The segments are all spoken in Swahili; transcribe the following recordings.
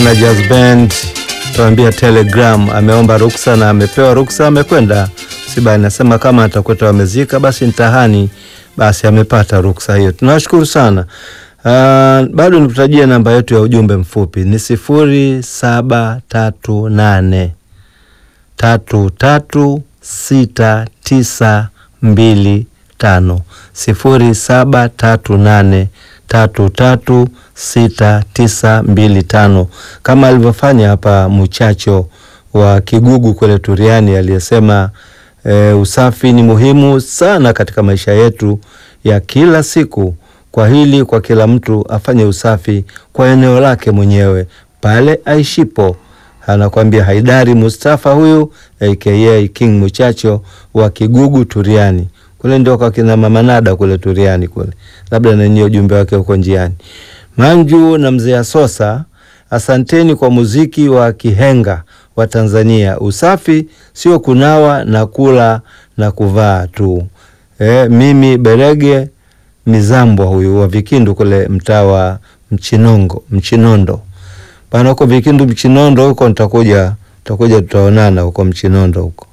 na Jazz Band tuambia Telegram ameomba ruksa na amepewa ruksa, amekwenda msibani. Nasema kama atakwenda wamezika, basi nitahani, basi amepata ruksa hiyo. Tunawashukuru sana. Uh, bado nikutajia namba yetu ya ujumbe mfupi ni sifuri saba tatu nane tatu tatu sita tisa mbili tano sifuri saba tatu nane tatu tatu sita tisa mbili tano kama alivyofanya hapa mchacho wa Kigugu kule Turiani aliyesema e, usafi ni muhimu sana katika maisha yetu ya kila siku. Kwa hili kwa kila mtu afanye usafi kwa eneo lake mwenyewe pale aishipo. Anakwambia Haidari Mustafa huyu aka King Muchacho wa Kigugu Turiani kule ndio kwa kina mama Nada kule Turiani kule, labda nanyi ujumbe wake uko njiani. Manju na mzee Asosa, asanteni kwa muziki wa kihenga wa Tanzania. Usafi sio kunawa na kula na kuvaa tu. E, mimi Berege Mizambwa huyu wa Vikindu kule mtaa wa Mchinongo Mchinondo bana, huko Vikindu Mchinondo huko nitakuja, tutakuja tutaonana huko Mchinondo huko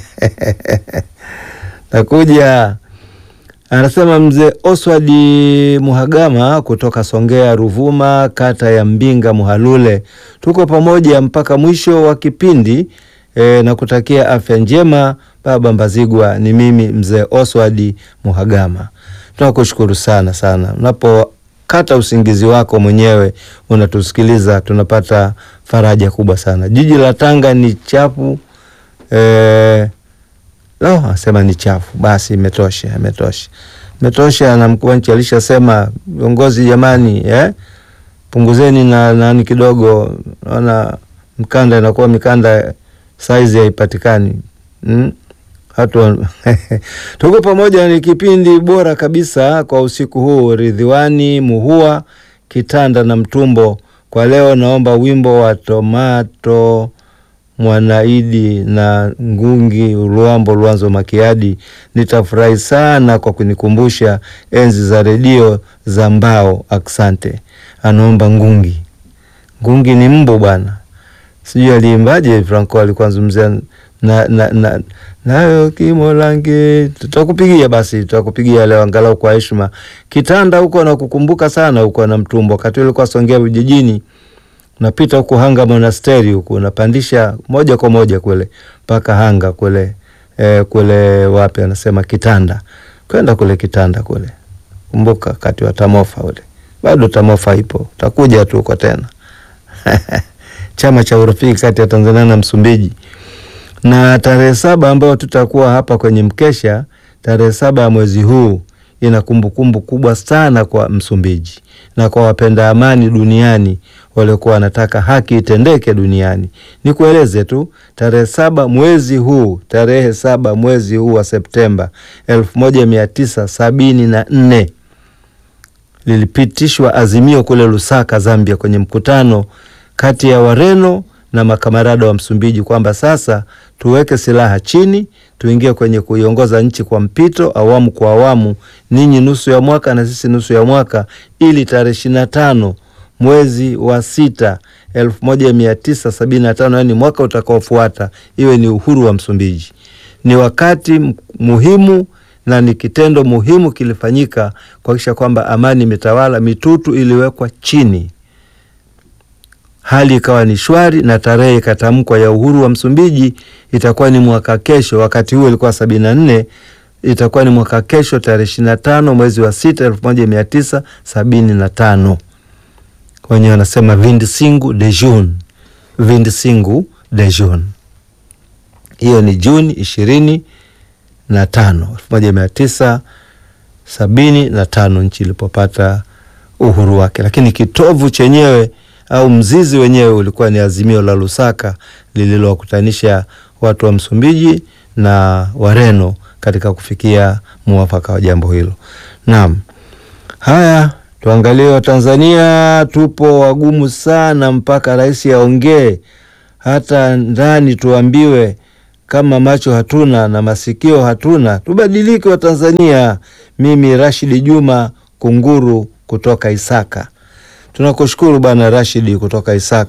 takuja. Anasema mzee Oswald Muhagama kutoka Songea Ruvuma, kata ya Mbinga Muhalule, tuko pamoja mpaka mwisho wa kipindi e, na kutakia afya njema baba Mbazigwa. Ni mimi mzee Oswald Muhagama, tunakushukuru sana sana. Unapokata usingizi wako mwenyewe unatusikiliza, tunapata faraja kubwa sana. Jiji la Tanga ni chafu e, No, asema ni chafu. Basi imetosha, imetosha, imetosha. Na mkuu wa nchi alishasema, viongozi jamani, eh, punguzeni na nani kidogo. Naona mkanda inakuwa mikanda saizi haipatikani. Mm? Hatu tuko pamoja, ni kipindi bora kabisa kwa usiku huu. Ridhiwani Muhua Kitanda na Mtumbo, kwa leo naomba wimbo wa Tomato Mwanaidi na Ngungi Luambo Lwanzo Makiadi. Nitafurahi sana kwa kunikumbusha enzi za redio za mbao. Aksante. Anaomba Ngungi. Ngungi ni mbo bwana, sijui aliimbaje. Franco alikuwa zungumzia na na na nayo Kimolange. Tutakupigia basi, tutakupigia leo angalau kwa heshima. Kitanda huko nakukumbuka sana huko na Mtumbo, wakati ulikuwa Songea vijijini unapita huku Hanga monasteri huku unapandisha moja kwa moja kule mpaka Hanga kule e, kule wapi anasema Kitanda, kwenda kule Kitanda kule. Kumbuka kati wa Tamofa ule, bado Tamofa ipo, utakuja tu huko tena chama cha urafiki kati ya Tanzania na Msumbiji. Na tarehe saba ambayo tutakuwa hapa kwenye mkesha, tarehe saba ya mwezi huu ina kumbukumbu kubwa sana kwa Msumbiji na kwa wapenda amani duniani waliokuwa wanataka haki itendeke duniani. Nikueleze tu tarehe saba mwezi huu, tarehe saba mwezi huu wa Septemba elfu moja mia tisa sabini na nne lilipitishwa azimio kule Lusaka, Zambia, kwenye mkutano kati ya Wareno na makamarada wa Msumbiji kwamba sasa tuweke silaha chini, tuingie kwenye kuiongoza nchi kwa mpito, awamu kwa awamu, ninyi nusu ya mwaka na sisi nusu ya mwaka, ili tarehe ishirini na tano mwezi wa sita elfu moja mia tisa sabini na tano yaani mwaka utakaofuata iwe ni uhuru wa Msumbiji. Ni wakati muhimu na ni kitendo muhimu kilifanyika kuhakikisha kwamba amani imetawala, mitutu iliwekwa chini hali ikawa ni shwari na tarehe ikatamkwa ya uhuru wa Msumbiji itakuwa ni mwaka kesho. Wakati huo ilikuwa sabini na nne, itakuwa ni mwaka kesho tarehe ishirini na tano mwezi wa sita elfu moja mia tisa sabini na tano. Wenyewe wanasema vindisingu de June, vindisingu de June. Hiyo ni Juni ishirini na tano elfu moja mia tisa sabini na tano nchi ilipopata uhuru wake, lakini kitovu chenyewe au mzizi wenyewe ulikuwa ni azimio la Lusaka lililowakutanisha watu wa Msumbiji na Wareno katika kufikia muafaka wa jambo hilo. Naam, haya tuangalie Watanzania, tupo wagumu sana mpaka rais aongee, hata ndani tuambiwe kama macho hatuna na masikio hatuna, tubadilike Watanzania. Mimi Rashidi Juma Kunguru kutoka Isaka. Tunakushukuru Bwana Rashidi kutoka Isaka,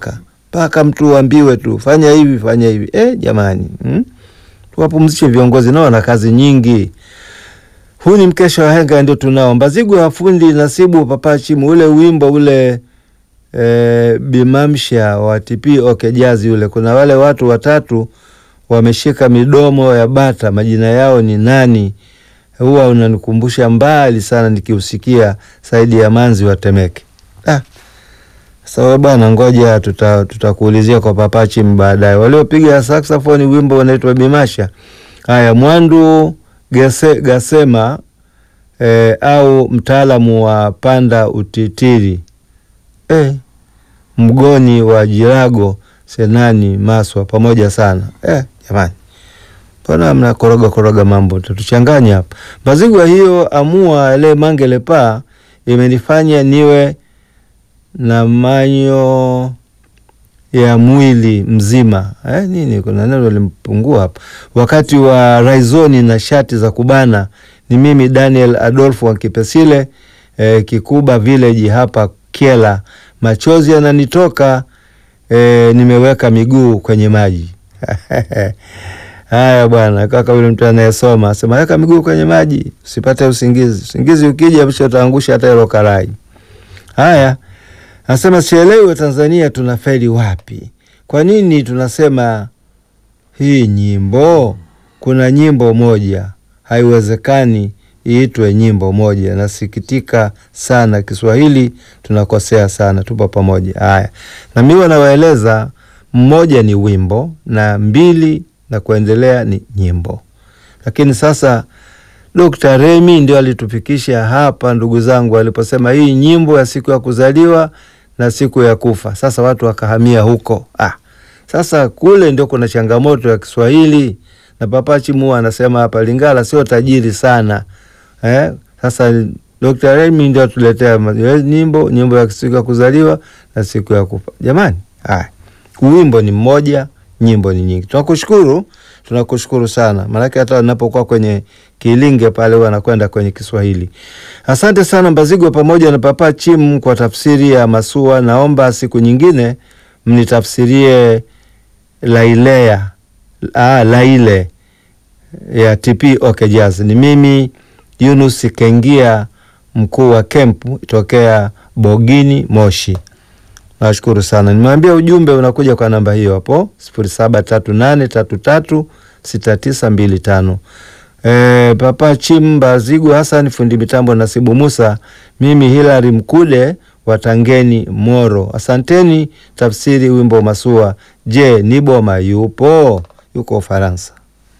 mpaka mtu uambiwe tu fanya hivi fanya hivi. Eh, jamani hmm? Tuwapumzishe viongozi, nao wana kazi nyingi. Huu ni mkesha wa henga ndio tunao. Mbazigu ya fundi Nasibu Papachimu, ule wimbo ule e, Bimamsha wa TP OK Jazz ule, kuna wale watu watatu wameshika midomo ya bata, majina yao ni nani? Huwa unanikumbusha mbali sana nikiusikia Saidi ya Manzi wa Temeke. Ah, sawa bwana, ngoja tutakuulizia tuta kwa Papachimu baadaye. Waliopiga saxophone wimbo unaitwa Bimasha. Haya, Mwandu Gase, Gasema eh, au mtaalamu wa panda utitiri eh, mgoni wa Jirago Senani Maswa, pamoja sana eh, jamani, mbona mna koroga koroga mambo tatuchanganya hapa. Mazigwa hiyo amua le mangele pa imenifanya niwe na manyo ya mwili mzima eh, nini, kuna neno limpungua hapa. Wakati wa raizoni na shati za kubana, ni mimi Daniel Adolfo wa Kipesile eh, Kikuba Village hapa Kiela. Machozi yananitoka eh, nimeweka miguu kwenye maji haya bwana, kaka yule mtu anayesoma asema weka miguu kwenye maji usipate usingizi. Usingizi ukija msho utaangusha hata hilo karai. Haya Anasema sielewi Watanzania tunafeli wapi? Kwa nini tunasema hii nyimbo? Kuna nyimbo moja, haiwezekani iitwe nyimbo moja. Nasikitika sana, Kiswahili tunakosea sana, tupo pamoja. Haya, na mimi nawaeleza, mmoja ni wimbo na mbili na kuendelea ni nyimbo, lakini sasa Dr. Remi ndio alitufikisha hapa, ndugu zangu, aliposema hii nyimbo ya siku ya kuzaliwa na siku ya kufa. Sasa watu wakahamia huko. Ah, sasa kule ndio kuna changamoto ya Kiswahili na Papachimu anasema hapa Lingala sio tajiri sana eh. Sasa Dr. Remi ndio atuletea nyimbo nyimbo ya siku ya kuzaliwa na siku ya kufa. Jamani, haya wimbo ni mmoja, nyimbo ni nyingi. Tunakushukuru, tunakushukuru sana, maanake hata napokuwa kwenye Kilinge pale wanakwenda kwenye Kiswahili. Asante sana Mbazigwa pamoja na Papa Chimu kwa tafsiri ya Masua. Naomba siku nyingine mnitafsirie Lailea, ah, Laile ya TP OK Jazz. Ni mimi Yunus Kengia, mkuu wa kempu tokea Bogini Moshi. Nashukuru sana. Nimewambia ujumbe unakuja kwa namba hiyo hapo sifuri saba tatu nane tatu tatu sita tisa mbili tano. E, Papa Chimba Zigu Hassan fundi mitambo Nasibu Musa, mimi Hilary Mkude wa Tangeni Moro. Asanteni. Tafsiri wimbo Masua. Je, Niboma yupo? Yuko Ufaransa.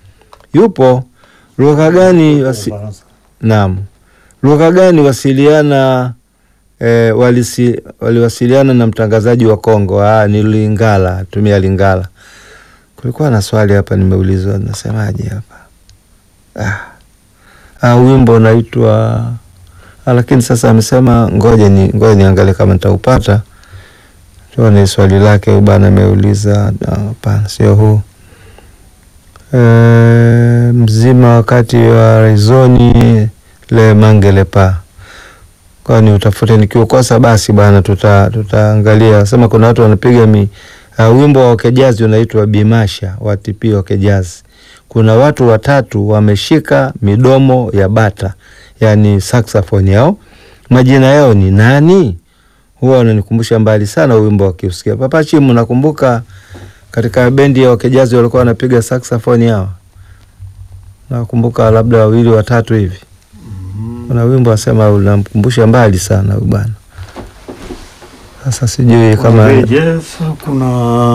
Yupo lugha gani wasi... Naam, lugha gani wasiliana e, walisi, waliwasiliana na mtangazaji wa Kongo? Ah, ni Lingala, tumia Lingala. Kulikuwa na swali hapa nimeulizwa, nasemaje hapa Ah, ah, wimbo unaitwa ah, lakini sasa amesema ngoja ni ngoja niangalie kama nitaupata. Tuone swali lake bana, ameuliza hapana, sio huu e, mzima wakati wa rizoni le mangele pa kwani utafute, nikiukosa basi bana, tuta tutaangalia. Sema kuna watu wanapiga mi uh, wimbo wa Okejazi unaitwa Bimasha wa TP Okejazi kuna watu watatu wameshika midomo ya bata, yani saxophone yao, majina yao ni nani? Huwa wananikumbusha mbali sana wimbo wakiusikia. Papa Chimu, nakumbuka katika bendi ya Wakejazi walikuwa wanapiga saxophone yao, nakumbuka labda wawili watatu hivi. Kuna wimbo wasema unamkumbusha mbali sana huyu bwana. Sasa sijui kama Jeff, kuna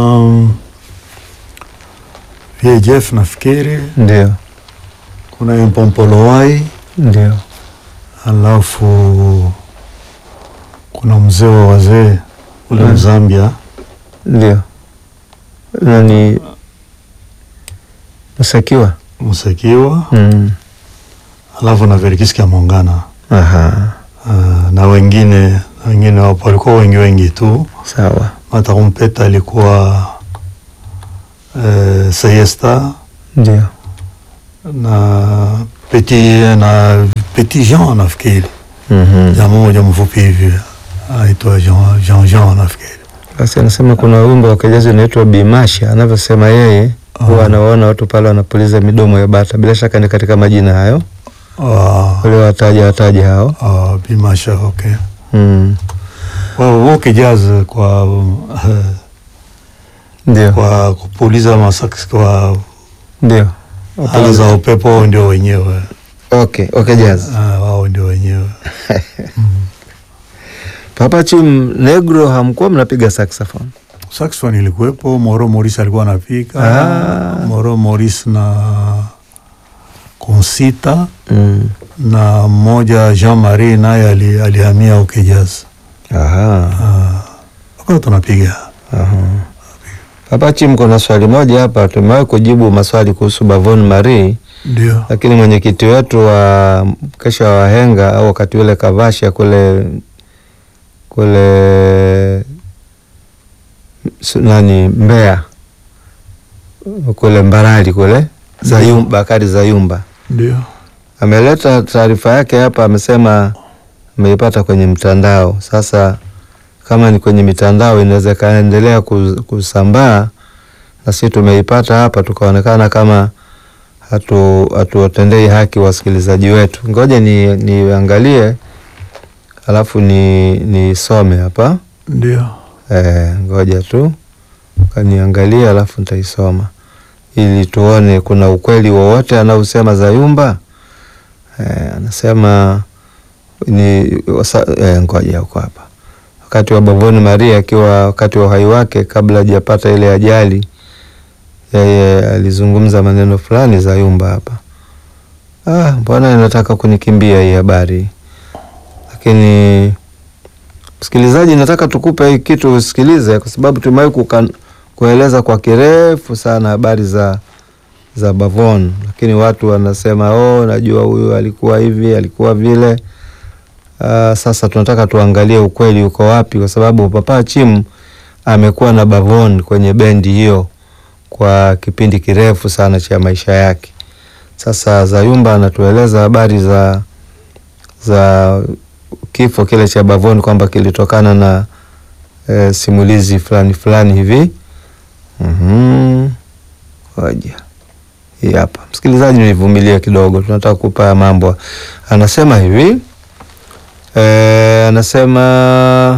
Vie Jeff nafikiri, ndio kuna Mpompolowai, ndio alafu kuna mzee wa wazee ule Mm. Mzambia ndio nani Musakiwa. Musekiwa, Mm. alafu na Verkiski ya Mongana Aha, Ah, na wengine na wengine wapo, walikuwa wengi wengi tu. sawa. Matarumpeta alikuwa eh, Sayesta Ndio na Petit na Petit Jean nafikiri, Mhm. jamaa moja mfupi hivi aitwa Jean Jean Jean nafikiri. Basi anasema kuna wimbo wa Kijazi unaitwa Bimasha, anavyosema yeye huwa Ah. anawaona watu pale wanapuliza midomo ya bata. Bila shaka ni katika majina hayo Ah, wale wataja wataja hao ah, Bimasha, okay. mm. Wao woke jazz kwa eh, Ndio, kwa kupuliza masaksi kwa ndio. ala za upepo, wao ndio wenyewe Okay, okay, jazz. Ah, wao ndio wenyewe Papa Chim Negro, hamkuwa mnapiga saxophone? saxophone ilikuwepo. Moro Morris alikuwa anapiga Ah. Moro Morris na Consita mm. na mmoja Jean Marie naye ali- alihamia uke jazz. Aha. Ah, kwa tunapiga Aha. Papa Chim, kuna swali moja hapa, tumewahi kujibu maswali kuhusu Bavon Marie, ndio lakini mwenyekiti wetu wa kesha wa wahenga au wakati ule Kavasha kule kule su- nani Mbeya kule Mbarali kule Zayumba, Bakari Zayumba ndio ameleta taarifa yake hapa, amesema ameipata kwenye mtandao. Sasa kama ni kwenye mitandao inaweza ikaendelea kus- kusambaa, na sisi tumeipata hapa, tukaonekana kama hatu hatuwatendei haki wasikilizaji wetu. Ngoja ni niangalie, alafu ni nisome hapa. ndio Eh, ngoja tu kaniangalia, alafu nitaisoma ili tuone kuna ukweli wowote anaosema Zayumba. Eh, anasema ni wasa, eh, ngoja huko hapa, wakati wa Bavoni Maria akiwa wakati wa uhai wake kabla hajapata ile ajali, yeye alizungumza maneno fulani Zayumba hapa. Ah, mbona inataka kunikimbia hii habari, lakini msikilizaji, nataka tukupe hii kitu usikilize, kwa sababu tumewahi kukan- kueleza kwa kirefu sana habari za za Bavon, lakini watu wanasema oh, najua huyu alikuwa hivi alikuwa vile. Uh, sasa tunataka tuangalie ukweli uko wapi, kwa sababu Papa Chim amekuwa na Bavon kwenye bendi hiyo kwa kipindi kirefu sana cha maisha yake. Sasa Zayumba anatueleza habari za za kifo kile cha Bavon kwamba kilitokana na e, simulizi fulani fulani hivi. Mhm. Ngoja. Hii hapa. Msikilizaji, nivumilie kidogo, tunataka kupa mambo. Anasema hivi e, anasema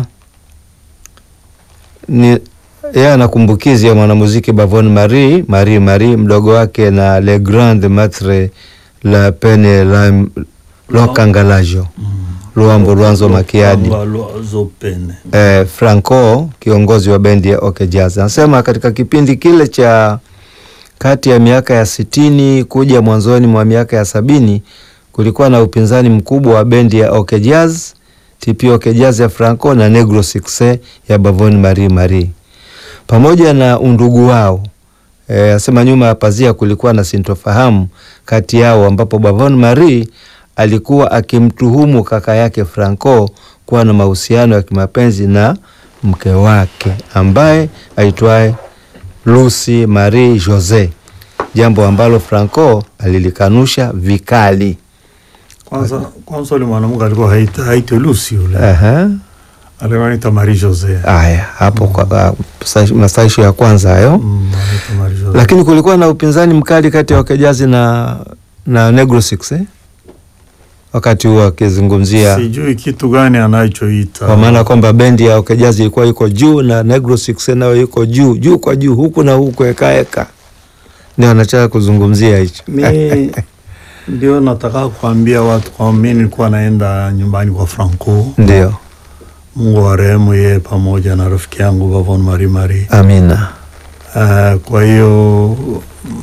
ni yeye anakumbukizi ya mwanamuziki Bavon Marie Marie Marie mdogo wake na Le Grand Maitre la Pene la Lokangalajo Luambo Lwanzo Makiadi Lwanzo Pene eh, Franco kiongozi wa bendi ya OK Jazz anasema katika kipindi kile cha kati ya miaka ya sitini kuja mwanzoni mwa miaka ya sabini kulikuwa na upinzani mkubwa wa bendi ya OK Jazz, TP OK Jazz ya Franco na Negro Success ya Bavon Marie Marie pamoja na undugu wao. E, asema nyuma ya pazia kulikuwa na sintofahamu kati yao ambapo Bavon Marie alikuwa akimtuhumu kaka yake Franco kuwa na mahusiano ya kimapenzi na mke wake ambaye aitwaye Lucy Marie Jose, jambo ambalo Franco alilikanusha vikali. kwanza kwanza ule mwanamke alikuwa haita haitwe Lucy yule Aha. alikuwa anaitwa Marie Jose Aya, hapo kwa uh, masaisho ya kwanza hayo Mm, anaitwa Marie Jose lakini kulikuwa na upinzani mkali kati ya wakejazi na na Negro Six eh? wakati huo akizungumzia sijui kitu gani anachoita kwa maana kwamba bendi ya wakejazi ilikuwa iko juu na Negro Six nayo iko juu juu kwa juu huku na huku ekaeka, ndio anataka kuzungumzia hicho. mi ndio nataka kuambia watu kwamba mi nilikuwa naenda nyumbani kwa Franco, Ndio, Mungu wa rehemu yeye pamoja na rafiki yangu Bavon Marie Marie. amina. Uh, kwa hiyo mm,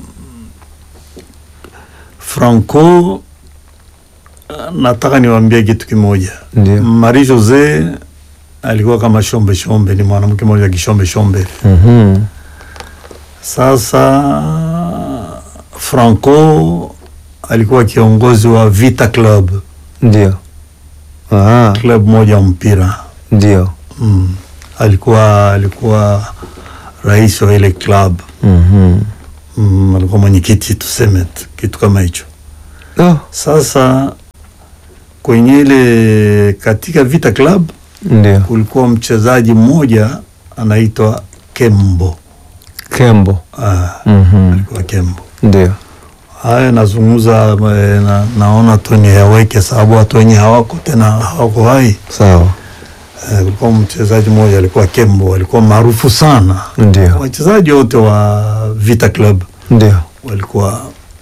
Franco, uh, nataka niwaambie kitu kimoja. Ndio. Marie Jose alikuwa kama shombe shombe, ni mwanamke mmoja kishombe shombe. Mhm. Sasa Franco alikuwa kiongozi wa Vita Club, Ndio. Aha, club moja wa mpira ndio. mm. Alikuwa alikuwa rais wa ile club Mhm. mm, alikuwa mwenyekiti tuseme tu, kitu kama hicho. Oh, Sasa kwenye ile katika Vita Club ndio. kulikuwa mchezaji mmoja anaitwa Kembo. Kembo. Ah, Mhm. alikuwa Kembo. Ndio. Haya nazungumza eh, na, naona tu ni yaweke sababu watu wenye hawako tena hawako hai. Sawa. Eh, Kulikuwa mchezaji mmoja alikuwa Kembo, alikuwa maarufu sana. Ndio. Wachezaji wote wa Vita Club Ndio. walikuwa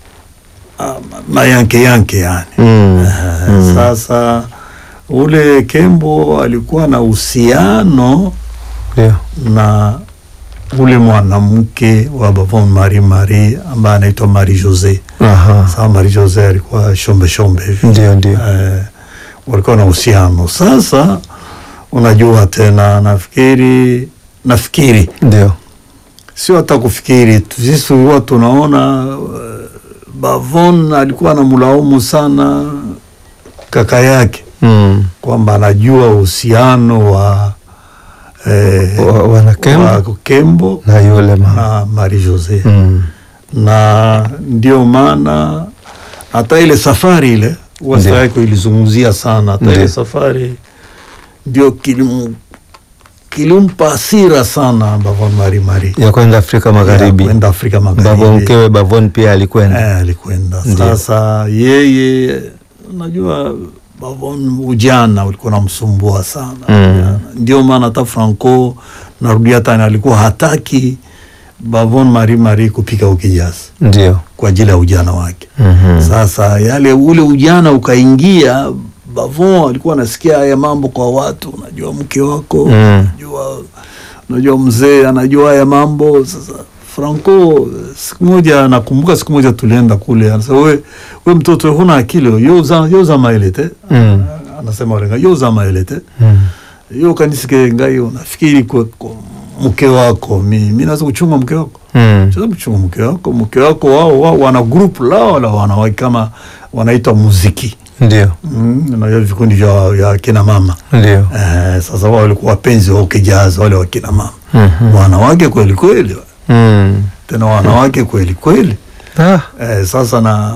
ah, mayanke yanke yani. Mm. Eh, Sasa ule Kembo alikuwa na uhusiano Ndio. na ule mwanamke wa Bavon Marie Marie ambaye anaitwa Marie Jose. Aha. Sasa Marie Jose alikuwa shombe shombe hivi Ndio, ndio. eh, walikuwa na uhusiano. Sasa unajua tena, nafikiri nafikiri Ndio. sio hata kufikiri tu, sisi tulikuwa tunaona eh, Bavon alikuwa anamlaumu sana kaka yake Mm. kwamba anajua uhusiano wa eh, Wa- wana Kembo wa Kembo na yule mama. na Marie Jose Mm. na ndio maana hata ile safari ile wasa Ndio. yako ilizungumzia sana hata ile Ndio. safari ndio kilim, kilimpa hasira sana Bavon Marie Marie ya kwenda Afrika Magharibi. Ya kwenda Afrika Babo Magharibi mkewe Bavon pia alikwenda. eh, alikwenda Ndio. sasa yeye unajua Bavon ujana ulikuwa namsumbua sana Mm. Ujana. ndio maana hata Franco narudia tena alikuwa hataki Bavon Marie Marie kupika ukijazi Ndio. kwa ajili ya ujana wake. Mhm. Sasa yale ule ujana ukaingia, Bavon alikuwa anasikia haya mambo kwa watu, unajua mke wako Mm. unajua, unajua mzee anajua haya mambo. Sasa Franco siku moja nakumbuka, siku moja tulienda kule, anasema we, we mtoto huna akili yoza yoza maelete Mm. anasema walenga yoza maelete Mm. yo kanisike ngai unafikiri kwa, kwa mke wako mi, mi naweza kuchunga mke wako Mm. Sasa mchunga mke wako, mke wako wao wao wana group lao la wanawake kama wanaitwa muziki Ndio. mm, na hiyo vikundi vya ya kina mama Ndio. eh, sasa wao walikuwa wapenzi wa ukijaza wale wa kina mama Mhm. wanawake kweli kweli, Mm. tena wanawake kweli kweli Ah. eh, sasa na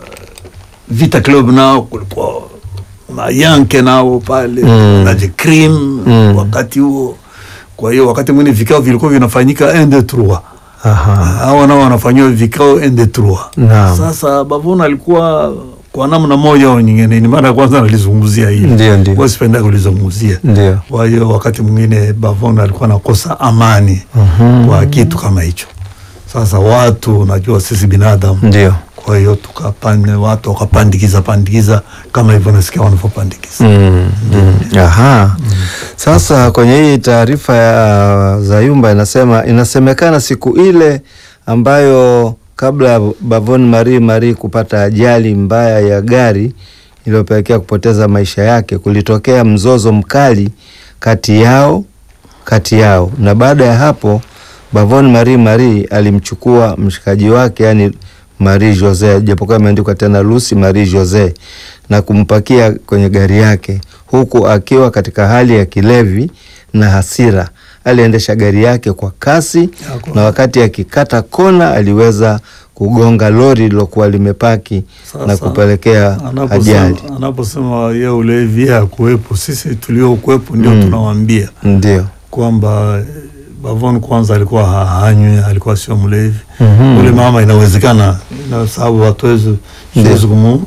Vita Club nao kulikuwa mayanke nao pale Mm. na the cream Mm. wakati huo. Kwa hiyo wakati mwingine vikao vilikuwa vinafanyika un deux trois Aha. hawa nao wanafanyiwa vikao un deux trois. Naam. Sasa Bavuna alikuwa kwa namna moja au nyingine, ni mara ya kwanza nalizungumzia hili, Ndio, ndio. Huwa sipenda kulizungumzia. Ndio. Kwa hiyo wakati mwingine Bavuna alikuwa anakosa amani Mhm. kwa kitu kama hicho. Sasa watu, unajua sisi binadamu Ndio. kwa hiyo tukapande watu wakapandikiza pandikiza kama hivyo nasikia wanavyopandikiza. Mm, mm. Aha. Sasa kwenye hii taarifa ya Zayumba inasema inasemekana siku ile ambayo kabla ya Bavon Marie Marie kupata ajali mbaya ya gari iliyopelekea kupoteza maisha yake, kulitokea mzozo mkali kati yao kati yao, na baada ya hapo Bavon Marie Marie alimchukua mshikaji wake yani Marie Jose, japokuwa imeandikwa tena Lucy Marie Jose, na kumpakia kwenye gari yake huku akiwa katika hali ya kilevi na hasira. Aliendesha gari yake kwa kasi Yako. na wakati akikata kona aliweza kugonga lori lilokuwa limepaki na Sasa, kupelekea Anaposema- ajali. Anaposema ye ulevi yeye hakuwepo, sisi tuliokuwepo ndio Mm. tunawaambia Ndio. kwamba eh, Bavon kwanza alikuwa ha- hanywi, alikuwa sio mlevi. Mhm. Ule mama inawezekana, na sababu hatuwezi siwezi kumu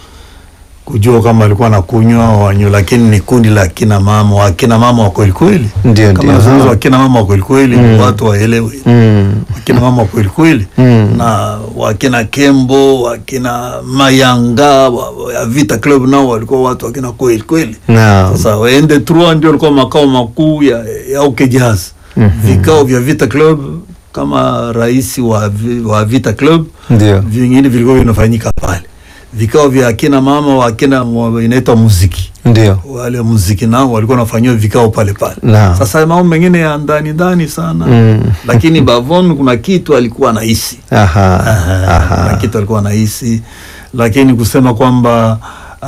kujua kama alikuwa anakunywa au hanywi, lakini ni kundi la kina mama, wakina mama wa kweli kweli. Ndio, Kama ndio. nazungumza wakina mama wa kweli kweli, Mm. watu waelewe Mm. wakina mama wa kweli kweli Mm. na wakina Kembo wakina Mayanga wa- wa- ya Vita Club nao walikuwa watu wakina kweli kweli. Naam. Sasa waende Trois ndio walikuwa makao makuu ya, ya OK Jazz. Mhm. Vikao vya Vita Club kama rais wa, vi- wa Vita Club Ndio. vingine vilikuwa vinafanyika pale. Vikao vya akina mama wa akina wa- inaitwa muziki Ndio. wale muziki nao walikuwa wanafanyiwa vikao pale pale. Naam. Sasa mambo mengine ya ndani ndani sana Mm. lakini Bavon kuna kitu alikuwa anahisi Aha. Aha, Aha. kuna kitu alikuwa anahisi, lakini kusema kwamba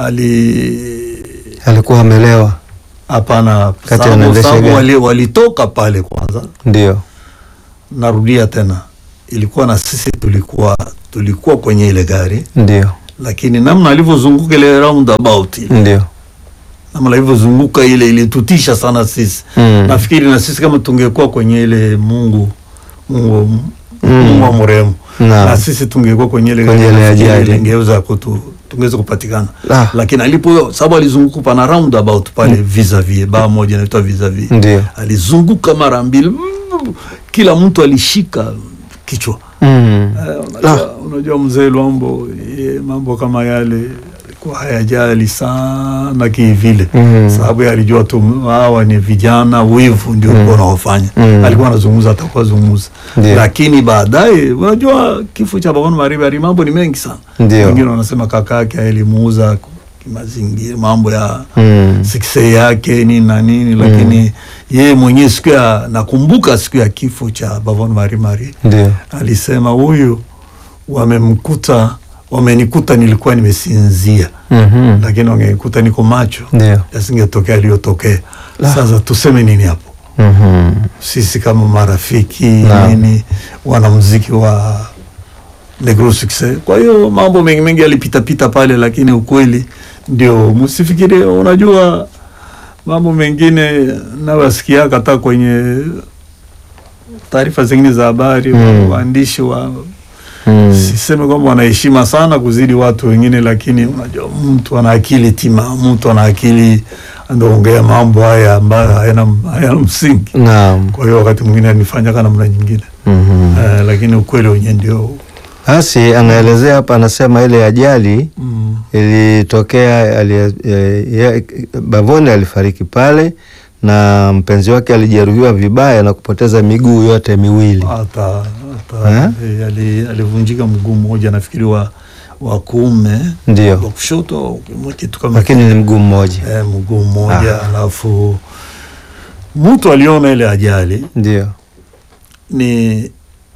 ali Alikuwa amelewa. hapana, Kati sababu anaendesha sababu gari. wali, walitoka pale kwanza. Ndio. Narudia tena, ilikuwa na sisi tulikuwa tulikuwa kwenye ile gari, Ndio. lakini namna alivyozunguka ile roundabout ile, Ndio. namna ilivyozunguka ile ilitutisha sana sisi Mm. nafikiri na sisi kama tungekuwa kwenye ile Mungu Mungu Mungu wa mrehemu Naam. na sisi tungekuwa kwenye ile Kwenye ile nafikiri ajali. ingeweza kutu tungeweza kupatikana Ah. lakini alipo sababu alizunguka pana roundabout pale vis-a-vis baa moja inaitwa vis-a-vis Ndio. alizunguka mara mbili kila mtu alishika kichwa Mm. Eh, unajua, unajua mzee Lwambo ye, mambo kama yale alikuwa hayajali sana kivile Mm. sababu yeye alijua tu hawa ni vijana wivu ndio ulikuwa unaofanya Mm. alikuwa anazungumza atakuwa zungumza Ndio. lakini baadaye unajua kifo cha Babano Maribari mambo ni mengi sana Ndio. wengine wanasema kaka yake alimuuza kimazingira mambo ya Mm. sikse yake nini na nini lakini yeye mwenyewe siku ya nakumbuka siku ya kifo cha Babano Marimari Ndio. alisema huyu wamemkuta wamenikuta nilikuwa nimesinzia Mhm. lakini wangenikuta niko macho Ndio. yasingetokea aliyotokea La. sasa tuseme nini hapo Mhm. sisi kama marafiki Naam. nini wanamuziki wa Negro Success. Kwa hiyo mambo mengi mengi yalipitapita pale, lakini ukweli ndio, msifikirie. Unajua mambo mengine nawasikia hata kwenye taarifa zingine za habari Mm. waandishi wa Mm. siseme kwamba wanaheshima sana kuzidi watu wengine, lakini unajua mtu ana akili tima, mtu ana akili anaongea mambo haya ambayo hayana hayana msingi. Naam. Kwa hiyo wakati mwingine anifanya kana namna nyingine Mhm. eh, lakini ukweli wenyewe ndio Basi anaelezea hapa, anasema ile ajali mm, ilitokea ali, e, ye- Bavone alifariki pale na mpenzi wake alijeruhiwa vibaya na kupoteza miguu yote miwili. hata hata Eh? eh, ali- alivunjika mguu mmoja nafikiri wa wa kuume wa Ndio, kushoto au kitu kama lakini ni mguu mmoja. eh, mguu mmoja Ah. alafu mtu aliona ile ajali Ndio, ni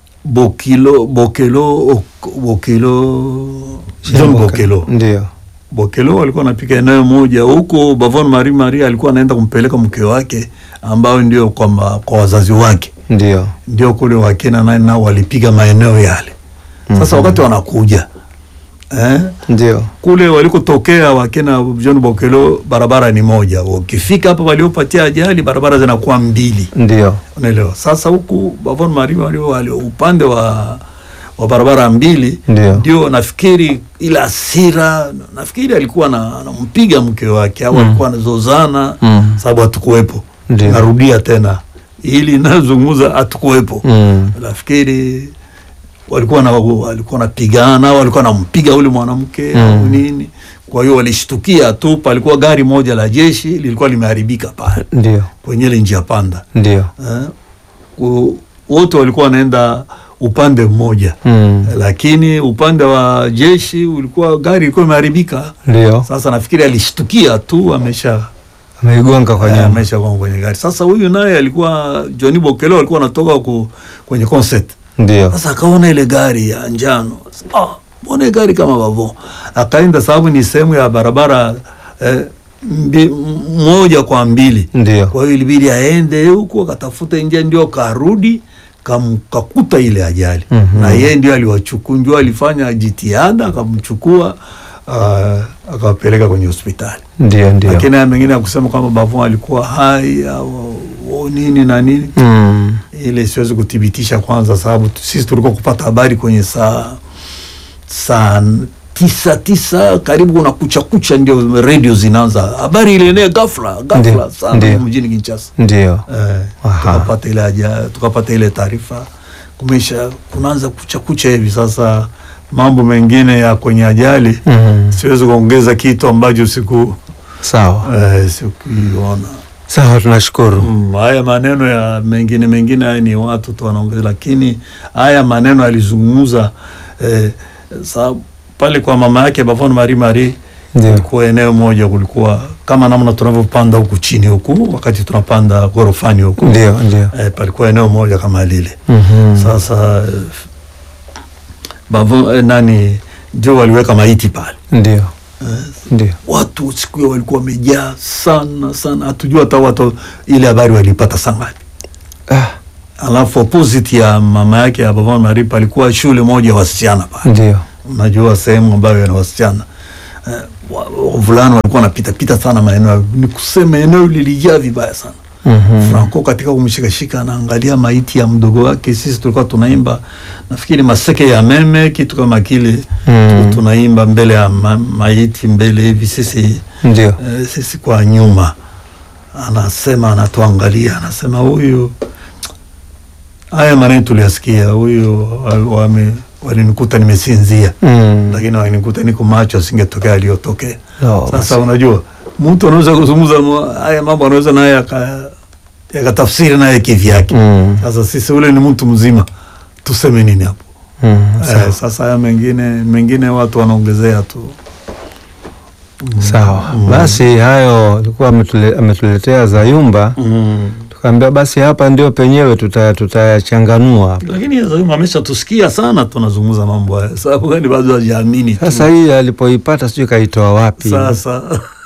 Bokilo Bokelo Ok- Bokelo John Bokelo Ndio, Bokelo walikuwa wanapika eneo moja huko Bavon Marie Marie alikuwa anaenda kumpeleka mke wake ambao ndio kwa, ma, kwa wazazi wake ndio, ndio kule Wakena naye nao walipiga maeneo yale. Sasa Mhm. wakati wanakuja eh, ndio, kule walikotokea Wakena John Bokelo barabara ni moja, ukifika hapa waliopatia ajali barabara zinakuwa mbili ndio, unaelewa. Sasa huku Bavon Marie Marie wali upande wa wa barabara mbili Ndio. ndio nafikiri ile hasira, nafikiri alikuwa na- anampiga mke wake au Mm. alikuwa anazozana Mm. sababu hatukuwepo. Ndio. Narudia tena ili nazungumza, hatukuwepo. Mm. Nafikiri walikuwa na walikuwa wanapigana au walikuwa wanampiga ule mwanamke Mm. au nini. Kwa hiyo walishtukia tu, palikuwa gari moja la jeshi lilikuwa limeharibika pale ndio, kwenye ile njia panda ndio, eh, ku- wote walikuwa wanaenda upande mmoja Mm. lakini upande wa jeshi ulikuwa gari ilikuwa imeharibika. ndio, Sasa nafikiri alishtukia tu amesha ameigonga kwa eh, nyuma. amesha kwa kwenye gari. Sasa huyu naye alikuwa Johnny Bokelo alikuwa anatoka ku, kwenye concert. Ndio, Sasa akaona ile gari ya njano, ah, mbona hii gari kama bavo, akaenda sababu ni sehemu ya barabara eh, mbi, m- moja kwa mbili ndio, kwa hiyo ilibidi aende huku akatafuta njia, ndio karudi kam- kakuta ile ajali Mhm. na yeye ndio aliwachukua, ndio alifanya jitihada akamchukua, uh, akawapeleka kwenye hospitali. ndio, ndio. Lakini haya mengine ya kusema kwamba Bavon alikuwa hai au au nini na nini, Mm. ile siwezi kuthibitisha kwanza, sababu tu- sisi tulikuwa kupata habari kwenye saa saa tisa tisa karibu kuna kucha kucha, ndio redio zinaanza habari ile enea ghafla ghafla Ndio, sana ndio. mjini Kinshasa. Ndio, Eh, Aha. tukapata ile aja, tukapata ile taarifa kumesha kunaanza kucha kucha hivi sasa. Mambo mengine ya kwenye ajali Mm. siwezi kuongeza kitu ambacho siku Sawa, eh, sikuiona. sawa, tunashukuru. Mm, haya maneno ya mengine mengine haya ni watu tu wanaongeza, lakini haya maneno alizungumza eh, sa pale kwa mama yake Bavon Marie Marie Ndio. kulikuwa eneo moja, kulikuwa kama namna tunavyopanda huku chini huku, wakati tunapanda gorofani huku Ndio, ndio. eh, palikuwa eneo moja kama lile Mhm. sasa eh, Bavon eh, nani ndio waliweka maiti pale Ndio, eh, ndio. watu siku hiyo walikuwa wamejaa sana sana, hatujua hata watu ile habari walipata saa ngapi. Ah, Alafu opposite ya mama yake ya Bavon Marie palikuwa shule moja ya wasichana pale, ndio. unajua sehemu ambayo yana wasichana eh, wa- wavulana walikuwa wanapita pita sana maeneo, ni kusema eneo lilijaa vibaya sana. Mhm. Franco katika kumshikashika anaangalia maiti ya mdogo wake. Sisi tulikuwa tunaimba nafikiri maseke ya meme kitu kama kile Mm. tunaimba mbele ya ma, maiti mbele hivi sisi Ndio. eh, sisi kwa nyuma, anasema anatuangalia, anasema huyu, haya maneno tuliyasikia, huyu wal- wame- walinikuta nimesinzia, Mm. lakini walinikuta niko macho, asingetokea aliyotokea. Oh, Sasa unajua mtu anaweza kuzungumza ma- haya mambo, anaweza naye aka- yakatafsiri naye kivyake. Mm. Sasa sisi ule ni mtu mzima, tuseme nini hapo? Mm. Sawa. Eh, sasa haya mengine mengine watu wanaongezea tu. Sawa. Basi hayo alikuwa ametule, ametuletea Zayumba, tukaambia basi hapa ndio penyewe tuta- tutayachanganua hapa. Lakini Zayumba ameshatusikia sana tunazungumza mambo haya, sababu gani bado hajaamini tu. Sasa hii alipoipata sijui kaitoa wapi. Sasa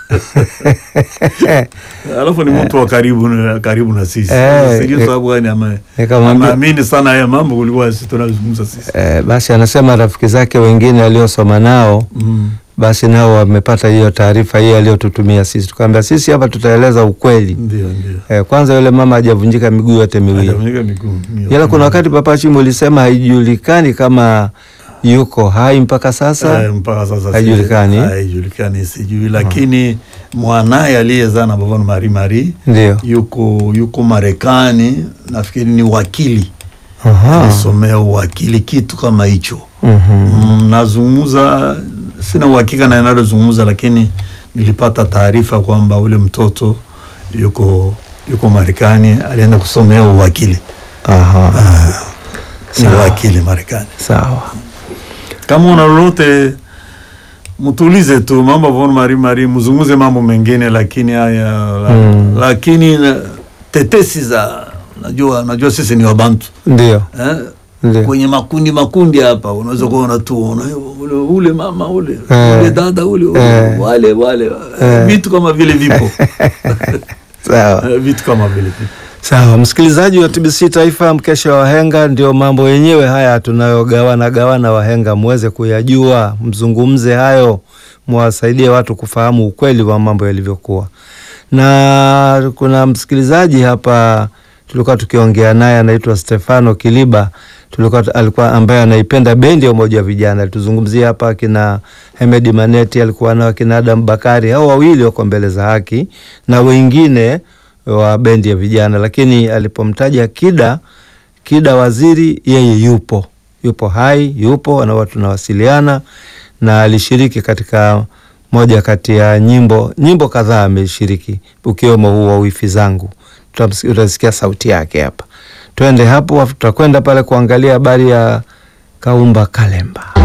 alafu ni mtu wa karibu na karibu na sisi, Eh, sijui eh, sababu gani ame- nikamwambia- ameamini sana haya mambo kuliko sisi tunazungumza sisi. Eh, basi anasema rafiki zake wengine aliosoma nao Mm. basi nao wamepata hiyo taarifa hii aliyotutumia sisi. Tukaambia sisi hapa tutaeleza ukweli. Ndio, ndio. Eh, kwanza yule mama hajavunjika miguu yote miwili, Hajavunjika miguu. Ndio. ila kuna wakati Papa Chimu ulisema haijulikani kama yuko hai mpaka sasa. Eh, mpaka sasa haijulikani. si- haijulikani, sijui, lakini mwanaye aliyezaa na Bavon Mari Mari Ndio. yuko yuko Marekani, nafikiri ni wakili, Aha. alisomea uwakili kitu kama hicho. Mhm. Mm, nazungumza, sina uhakika na inalozungumza, lakini nilipata taarifa kwamba ule mtoto yuko yuko Marekani, alienda kusomea uwakili, Aha. ni Sawa. wakili Marekani. Sawa. Kama una lolote mtulize tu mambo von mari mari, mzungumze mambo mengine, lakini haya la, Mm. lakini na- tetesi za najua najua sisi ni Wabantu Ndio. eh? Ndio. kwenye makundi makundi hapa unaweza kuona tu una- ule, ule mama ule Eh. ule dada ule, ule Eh. wale wale Eh. vitu kama vile vipo Sawa. Eh, vitu kama vile vipo. Sawa, msikilizaji wa TBC Taifa, mkesha wa wahenga, ndio mambo yenyewe haya tunayogawana gawana wahenga, muweze kuyajua, mzungumze hayo, mwasaidie watu kufahamu ukweli wa mambo yalivyokuwa. Na kuna msikilizaji hapa tulikuwa tukiongea naye anaitwa Stefano Kiliba, tulikuwa alikuwa ambaye anaipenda bendi ya Umoja wa Vijana. Alituzungumzia hapa kina Hemedi Maneti, alikuwa nao kina Adam Bakari, hao wawili wako mbele za haki na wengine wa bendi ya vijana, lakini alipomtaja Kida Kida Waziri, yeye yupo yupo hai, yupo na watu tunawasiliana, na alishiriki katika moja kati ya nyimbo nyimbo kadhaa ameshiriki, ukiwemo huu wa wifi zangu. Tutamsi- Utasikia sauti yake hapa. Twende hapo, tutakwenda pale kuangalia habari ya Kaumba Kalemba.